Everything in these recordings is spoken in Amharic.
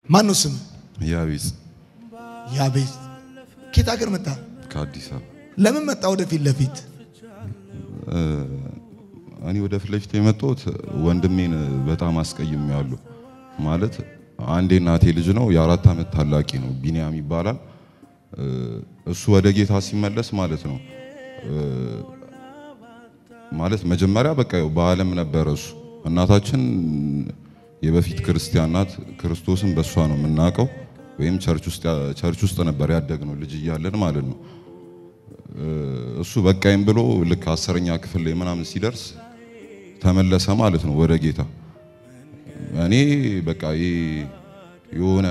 ማን ነው ስም? ያቤጽ ያቤት። ኬት ሀገር መጣ? ከአዲስ አበባ ለምን መጣ ወደ ፊት ለፊት? እኔ ወደ ፊት ለፊት የመጣሁት ወንድሜን በጣም አስቀይሜዋለሁ። ማለት አንዴ እናቴ ልጅ ነው፣ የአራት ዓመት ታላቂ ነው፣ ቢንያም ይባላል። እሱ ወደ ጌታ ሲመለስ ማለት ነው ማለት መጀመሪያ በቃ ያው በዓለም ነበረ እሱ። እናታችን የበፊት ክርስቲያን ናት። ክርስቶስን በእሷ ነው የምናውቀው፣ ወይም ቸርች ውስጥ ነበር ያደግነው ልጅ እያለን ማለት ነው። እሱ በቃይም ብሎ ልክ አስረኛ ክፍል ላይ ምናምን ሲደርስ ተመለሰ ማለት ነው ወደ ጌታ። እኔ በቃ የሆነ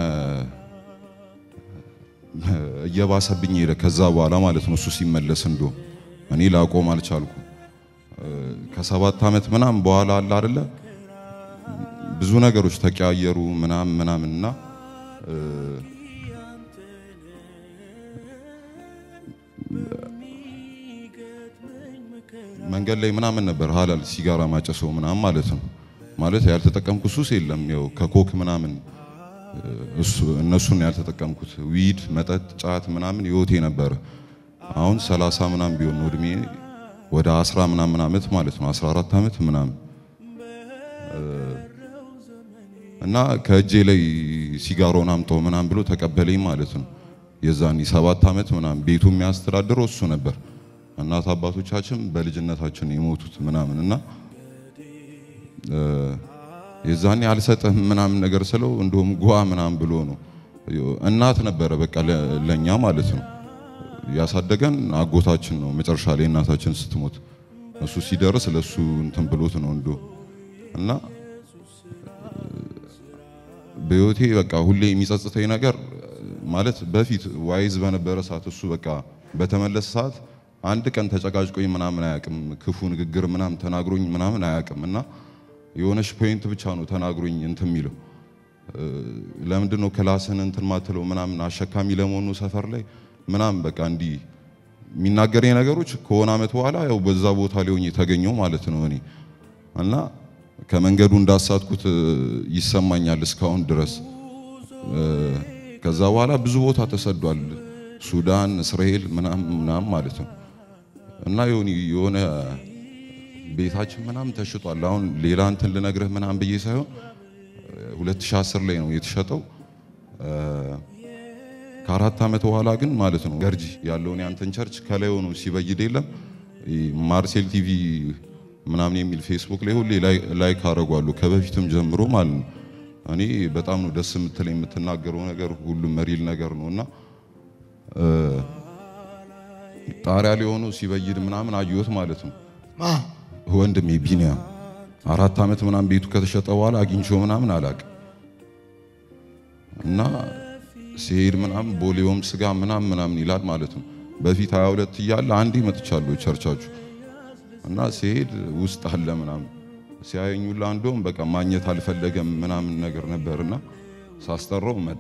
እየባሰብኝ ሄደ ከዛ በኋላ ማለት ነው እሱ ሲመለስ እንዶ እኔ ላቆም አልቻልኩም። ከሰባት ዓመት ምናምን በኋላ አለ አይደለ ብዙ ነገሮች ተቀያየሩ ምናምን ምናምን እና መንገድ ላይ ምናምን ነበር ሀላል ሲጋራ ማጨሰው ምናምን ማለት ነው። ማለት ያልተጠቀምኩት ሱስ የለም ያው ከኮክ ምናምን እሱ እነሱን ያልተጠቀምኩት ዊድ፣ መጠጥ፣ ጫት ምናምን ህይወቴ ነበረ። አሁን ሰላሳ ምናምን ቢሆን ነው እድሜ ወደ አስራ ምናምን ዓመት ማለት ነው 14 ዓመት ምናምን እና ከእጄ ላይ ሲጋራውን አምጣው ምናምን ብሎ ተቀበለኝ ማለት ነው። የዛኔ ሰባት ዓመት ምናምን ቤቱ የሚያስተዳድረው እሱ ነበር። እናት አባቶቻችን በልጅነታችን የሞቱት ምናምን እና የዛኔ አልሰጥህም ምናምን ነገር ስለው እንደውም ጓ ምናምን ብሎ ነው። እናት ነበረ በቃ ለኛ ማለት ነው ያሳደገን አጎታችን ነው። መጨረሻ ላይ እናታችን ስትሞት እሱ ሲደርስ ለሱ እንትን ብሎት ነው እንዶ እና በህይወቴ በቃ ሁሌ የሚጸጽተኝ ነገር ማለት በፊት ዋይዝ በነበረ ሰዓት እሱ በቃ በተመለሰ ሰዓት አንድ ቀን ተጨቃጭቆኝ ምናምን አያውቅም። ክፉ ንግግር ምናምን ተናግሮኝ ምናምን አያውቅም እና የሆነች ፖይንት ብቻ ነው ተናግሮኝ እንትን የሚለው ለምንድን ነው ክላስን እንትን ማትለው ምናምን አሸካሚ ለመሆኑ ሰፈር ላይ ምናምን በቃ እንዲህ የሚናገረኝ ነገሮች ከሆነ ዓመት በኋላ ያው በዛ ቦታ ላይ ሆኜ ተገኘው ማለት ነው እኔ እና ከመንገዱ እንዳሳትኩት ይሰማኛል እስካሁን ድረስ። ከዛ በኋላ ብዙ ቦታ ተሰዷል፣ ሱዳን፣ እስራኤል ምናምን ምናምን ማለት ነው እና የሆነ ቤታችን ምናምን ተሽጧል። አሁን ሌላ እንትን ልነግርህ ምናምን ብዬ ሳይሆን 2010 ላይ ነው የተሸጠው። ከአራት ዓመት በኋላ ግን ማለት ነው ገርጂ ያለውን ያንተን ቸርች ከላይ ሆኖ ሲበይድ የለም ማርሴል ቲቪ ምናምን የሚል ፌስቡክ ላይ ሁሌ ላይክ አደርጓለሁ ከበፊትም ጀምሮ ማለት ነው። እኔ በጣም ነው ደስ የምትለኝ የምትናገረው ነገር ሁሉም መሪል ነገር ነው እና ጣሪያ ላይ ሆኖ ሲበይድ ምናምን አየሁት ማለት ነው። ወንድሜ ቢኒያም አራት ዓመት ምናምን ቤቱ ከተሸጠ በኋላ አግኝቼው ምናምን አላቅም እና ሲሄድ ምናምን ቦሌውም ስጋ ምናምን ምናምን ይላል ማለት ነው። በፊት 22 እያለ አንዴ መጥቻለሁ ቸርቻችሁ እና ሲሄድ ውስጥ አለ ምናምን ሲያየኙላ እንደውም በቃ ማግኘት አልፈለገም ምናምን ነገር ነበርና ሳስጠራው መጣ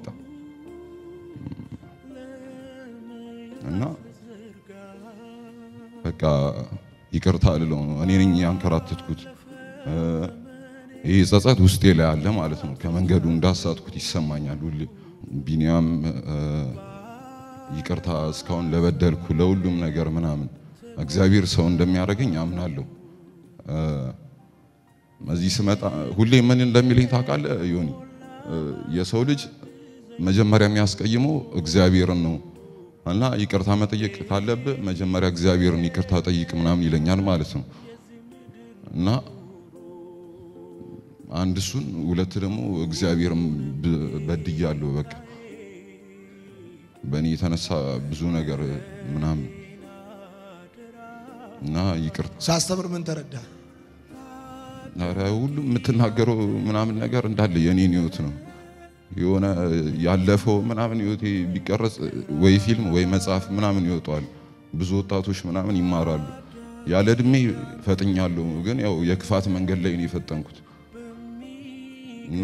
እና በቃ ይቅርታ ልለው ነው እኔ ነኝ ያንከራተትኩት። ይህ ጸጸት ውስጤ ላይ አለ ማለት ነው። ከመንገዱ እንዳሳትኩት ይሰማኛል ሁሌ። ቢኒያም ይቅርታ እስካሁን ለበደልኩ ለሁሉም ነገር ምናምን እግዚአብሔር ሰው እንደሚያደርገኝ አምናለሁ። እዚህ ስመጣ ሁሌ ምን እንደሚለኝ ታውቃለህ ዮኒ? የሰው ልጅ መጀመሪያ የሚያስቀይመው እግዚአብሔርን ነው እና ይቅርታ መጠየቅ ካለብህ መጀመሪያ እግዚአብሔርን ይቅርታ ጠይቅ ምናምን ይለኛል ማለት ነው። እና አንድ እሱን፣ ሁለት ደግሞ እግዚአብሔርን በድያለሁ። በቃ በእኔ የተነሳ ብዙ ነገር ምናምን እና ይቅርታ ሳስተምር ምን ተረዳ? ኧረ ሁሉም የምትናገረው ምናምን ነገር እንዳለ የኔን ህይወት ነው። የሆነ ያለፈው ምናምን ህይወቴ ቢቀረጽ ወይ ፊልም ወይ መጽሐፍ ምናምን ይወጣዋል። ብዙ ወጣቶች ምናምን ይማራሉ። ያለ እድሜ ፈጥኛለሁ፣ ግን ያው የክፋት መንገድ ላይ ነው የፈጠንኩት እና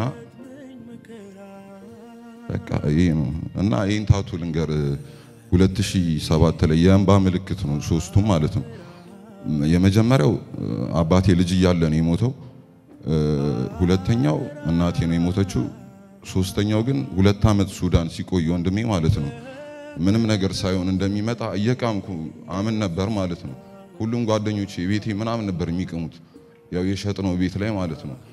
በቃ ይሄ ነው እና ይህን ታቱ ልንገር 2007 ላይ የእንባ ምልክት ነው ሶስቱም ማለት ነው። የመጀመሪያው አባቴ ልጅ እያለ ነው የሞተው። ሁለተኛው እናቴ ነው የሞተችው። ሶስተኛው ግን ሁለት ዓመት ሱዳን ሲቆይ ወንድሜ ማለት ነው ምንም ነገር ሳይሆን እንደሚመጣ እየቃምኩ አምን ነበር ማለት ነው። ሁሉም ጓደኞቼ ቤቴ ምናምን ነበር የሚቅሙት ያው የሸጥነው ቤት ላይ ማለት ነው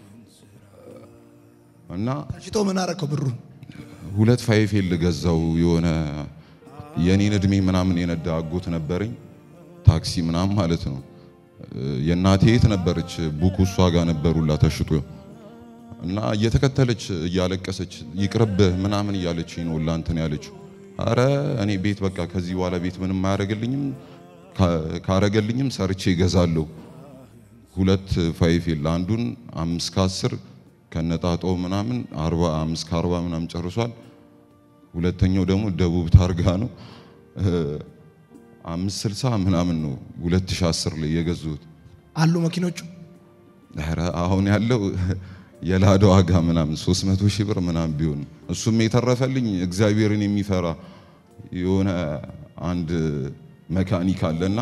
እና ተሽጦ ምን አረከው ብሩን? ሁለት ፋይፌል ገዛው። የሆነ የኔን እድሜ ምናምን የነዳ አጎት ነበረኝ ታክሲ ምናምን ማለት ነው። የእናቴ የት ነበረች ቡኩ እሷ ጋር ነበሩላ ተሽጦ እና እየተከተለች እያለቀሰች ይቅርብህ ምናምን እያለች ነው ላንትን ያለችው። አረ እኔ ቤት በቃ ከዚህ በኋላ ቤት ምንም አያረገልኝም፣ ካረገልኝም ሰርቼ እገዛለሁ። ሁለት ፋይፌል አንዱን አምስት ከአስር ከነጣጣው ምናምን አርባ አምስት ከአርባ ምናምን ጨርሷል። ሁለተኛው ደግሞ ደቡብ ታርጋ ነው አምስት ስልሳ ምናምን ነው 2010 ላይ የገዙት። አሉ መኪኖቹ ኧረ አሁን ያለው የላዳ ዋጋ ምናምን 300 ሺህ ብር ምናምን ቢሆን እሱም የተረፈልኝ እግዚአብሔርን የሚፈራ የሆነ አንድ መካኒክ አለና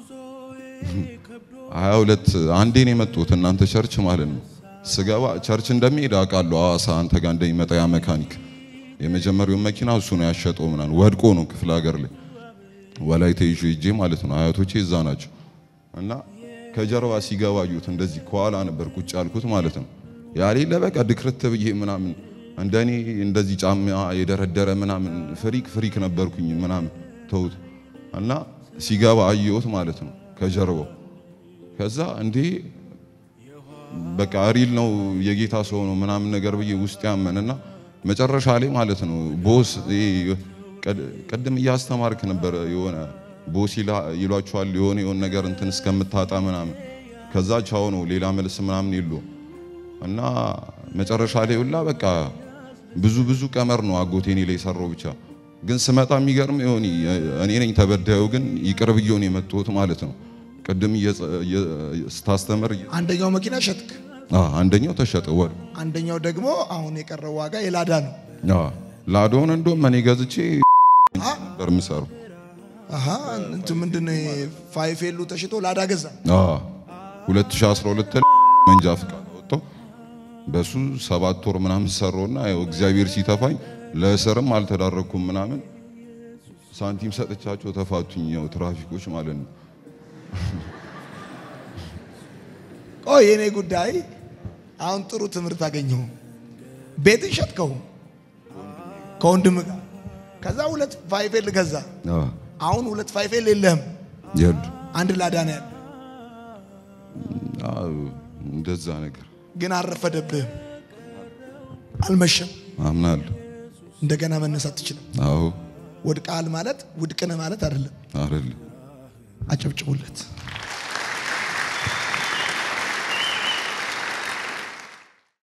ሀያ ሁለት አንዴ ነው የመጡት እናንተ ቸርች ማለት ነው። ስገባ ቸርች እንደሚሄድ አውቃለሁ። ሐዋሳ አንተ ጋር እንደሚመጣ ያ መካኒክ የመጀመሪያውን መኪና እሱ ነው ያሸጠው ምናምን ወድቆ ነው ክፍለ ሀገር ላይ ወላይታ ይዤ ሂጄ ማለት ነው። አያቶቼ እዛ ናቸው እና ከጀርባ ሲገባ አዩት። እንደዚህ ከኋላ ነበር ቁጭ ያልኩት ማለት ነው። ያሌለ በቃ ድክርት ብዬ ምናምን እንደኔ እንደዚህ ጫማ የደረደረ ምናምን ፍሪክ ፍሪክ ነበርኩኝ ምናምን ተውት እና ሲገባ አየሁት ማለት ነው ከጀርባው ከዛ እንዴ በቃ ሪል ነው የጌታ ሰው ነው ምናምን ነገር ብዬ ውስጥ ያመንና መጨረሻ ላይ ማለት ነው ቦስ ቅድም እያስተማርክ ነበር የሆነ ቦስ ይሏቸዋል የሆነ የሆነ ነገር እንትን እስከምታጣ ምናምን ከዛ ቻው ነው ሌላ መልስ ምናምን የሉ እና መጨረሻ ላይ ሁላ በቃ ብዙ ብዙ ቀመር ነው አጎቴ እኔ ላይ ሰራው ብቻ ግን ስመጣ የሚገርም ይሆን እኔ ነኝ ተበዳዩ ግን ይቅር ብዬው ነው የመጣሁት ማለት ነው ቅድም ስታስተምር አንደኛው መኪና ሸጥክ፣ አንደኛው ተሸጠ ወር አንደኛው ደግሞ አሁን የቀረው ዋጋ የላዳ ነው። ላዶን እንደውም እኔ ገዝቼ ነበር የምሰራው። አሃ እንትን ምንድን ነው ፋይፌሉ ተሽጦ ላዳ ገዛ። 2012 መንጃ ፍቃድ ወጣው በሱ ሰባት ወር ምናምን ሰራውና ያው እግዚአብሔር ሲተፋኝ ለእስርም አልተዳረኩም ምናምን ሳንቲም ሰጥቻቸው ተፋቱኝ። ያው ትራፊኮች ማለት ነው። ቆይ የኔ ጉዳይ አሁን ጥሩ ትምህርት አገኘሁ። ቤትን ሸጥከው ከወንድም ጋር ከዛ ሁለት ፋይፌል ገዛ። አሁን ሁለት ፋይፌል የለህም፣ የሉ አንድ ላዳ ነው ያለ። እንደዛ ነገር ግን አልረፈደብህም፣ አልመሸም። አምናለሁ። እንደገና መነሳት ትችላል። አዎ ወድቃል ማለት ውድቅነ ማለት አይደለም። አይደለም አጨብጭቡለት።